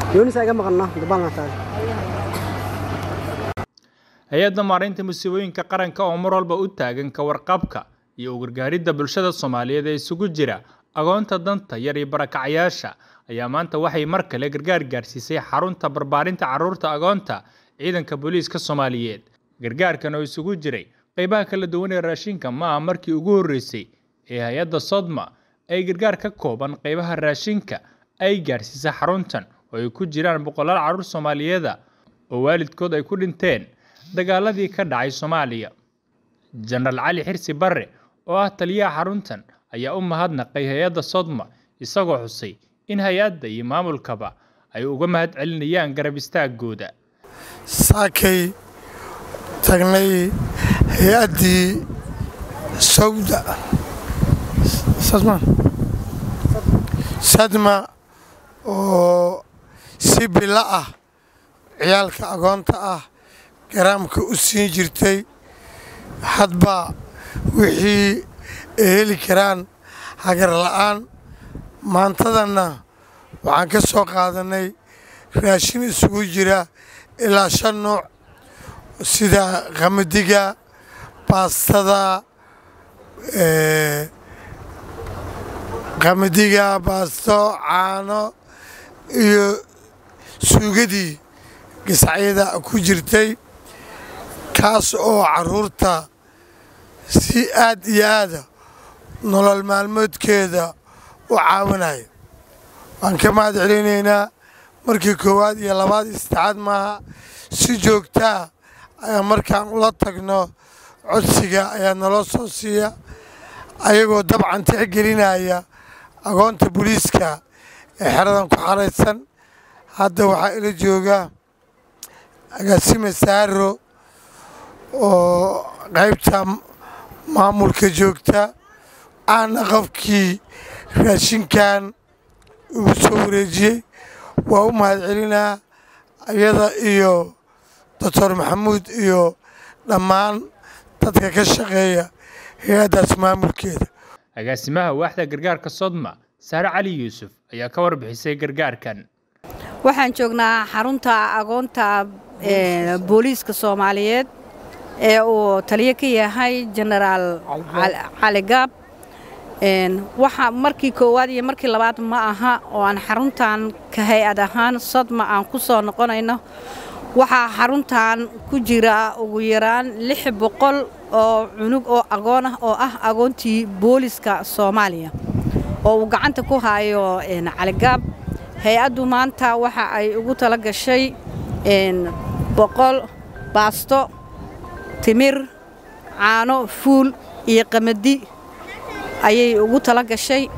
yoonisa iga maqanno dubalna taag hay-adda maareynta musiibooyinka qaranka oo mar walba u taagan ka warqabka iyo u gargaaridda bulshada soomaaliyeed ee isugu jira agoonta danta yar iyo barakacyaasha ayaa maanta waxay mar kale gargaar gaarsiisay xarunta barbaarinta carruurta agoonta ciidanka booliiska soomaaliyeed gargaarkan oo isugu jiray qeybaha kala duwan ee raashinka ma aha markii ugu horreysay ee hay-adda sodma ay gargaar ka kooban qeybaha raashinka ay gaarsiisay xaruntan oo ay ku jiraan boqolaal carruur soomaaliyeeda oo waalidkood ay ku dhinteen dagaaladii ka dhacay soomaaliya jenaraal cali xirsi barre oo ah taliyaha xaruntan ayaa u mahadnaqay hay-adda sodma isagoo xusay in hay-adda iyo maamulkaba ay uga mahad celinayaan garab istaagooda saakay tagnay hay-addii sawda sadma oo si bilo ah ciyaalka agoonta ah garaamka u siin jirtay hadba wixii ay heli karaan hagar la'aan maantadanna waxaan ka soo qaadannay raashin isugu jira ilaa shan nuuc sida qamadiga baastada qamadiga baasto caano iyo suugadii giscacyada ku jirtay kaas oo carruurta si aad iyo aada nolol maalmoodkeeda u caawinaya waan ka mahad celinaynaa markii koowaad iyo labaad istixaad maaha si joogtaa ayaa markaan ula tagno codsiga ayaa naloo soo siiya ayagoo dabcan tixgelinaya agoonta booliiska ee xeradan ku xaraysan hadda waxaa ila jooga agaasime saaro oo qaybta maamulka joogta aana qofkii raashinkan ugu soo wareejiyey waa u mahad celinaa iyada iyo doctor maxamuud iyo dhammaan dadka ka shaqeeya hay-addaas maamulkeeda agaasimaha waaxda gargaarka sodma saare cali yuusuf ayaa ka warbixisay gargaarkan waxaan joognaa xarunta agoonta booliiska soomaaliyeed ee uu taliyo ka yahay jenaraal cali gaab waxa markii koowaad iyo markii labaad ma aha oo aan xaruntan ka hay-ad ahaan sodma aan ku soo noqonayno waxaa xaruntan ku jira ugu yaraan lix boqol oo cunug oo agoon ah oo ah agoontii booliiska soomaaliya oo uu gacanta ku hayo caligaab hay-addu maanta waxa ay ugu tala gashay boqol baasto timir caano fuul iyo qamadi ayay ugu tala gashay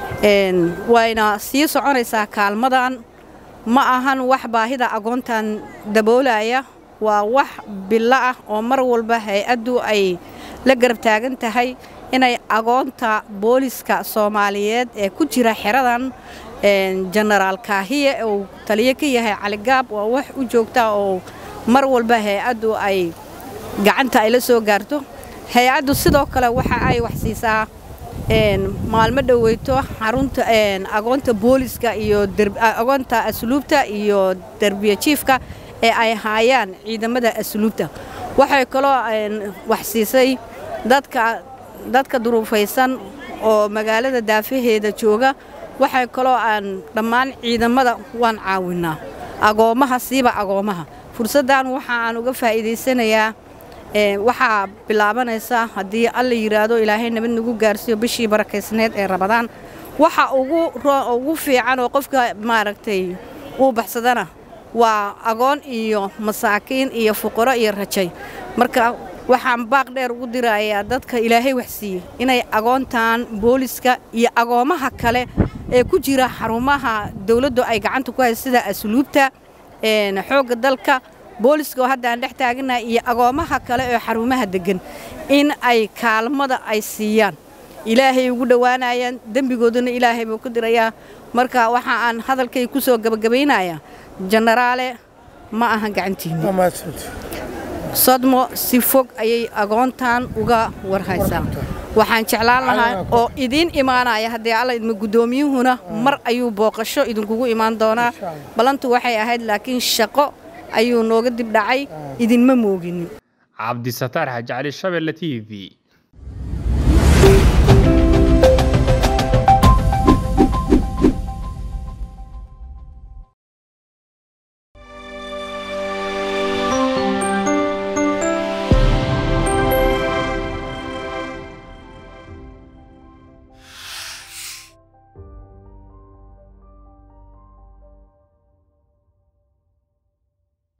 wayna sii soconaysaa kaalmadan ma ahan wax baahida agoontan daboolaya waa wax bilo ah oo mar walba hay-addu ay la garab taagan tahay inay agoonta booliiska soomaaliyeed ee ku jira xeradan jenaraal kaahiye uu taliyo ka yahay caligaab waa wax u joogta oo mar walba hay-addu ay gacanta ay la soo gaarto hay-addu sidoo kale waxa ay wax siisaa maalmo dhoweyto xarunta agoonta booliiska iyo agoonta asluubta iyo derbiya jiifka ee ay haayaan ciidamada asluubta waxay kaloo wax siisay dadka dadka duruufaysan oo magaalada daafaheeda jooga waxay kaloo aan dhammaan ciidamada waan caawinaa agoommaha siiba agoommaha fursaddan waxa aan uga faa'iidaysanayaa waxaa bilaabanaysa haddii alla yidhaahdo ilaahay nabad nagu gaarsiiyo bishii barakaysneed ee rabadaan waxa ugu fiican oo qofka maaragtay uu baxsadana waa agoon iyo masaakiin iyo fuqaro iyo rajay marka waxaan baaq dheer ugu dirayaa dadka ilaahay wax siiyey inay agoontan booliska iyo agoommaha kale ee ku jira xarumaha dawladdu ay gacanta ku haysa sida asluubta xoogga dalka booliska oo hadda aan dhex taaganahay iyo agoommaha kale ee xarumaha deggan in ay kaalmada ay siiyaan ilaahay ugu dhowaanayaan dembigooduna ilaahay buu ku dirayaa marka waxa aan hadalkay ku soo gabagabaynayaa jenaraale ma ahan gacantiinni sodmo si fog ayay agoontan uga warhaysaa waxaan jeclaan lahaa oo idiin imaanaya haddii alla idma guddoomiyuhuna mar ayuu booqasho idinkugu imaan doonaa ballantu waxay ahayd laakiin shaqo ayuu nooga dib dhacay idinma mooginin cabdisataar xaaji cali shabelle t v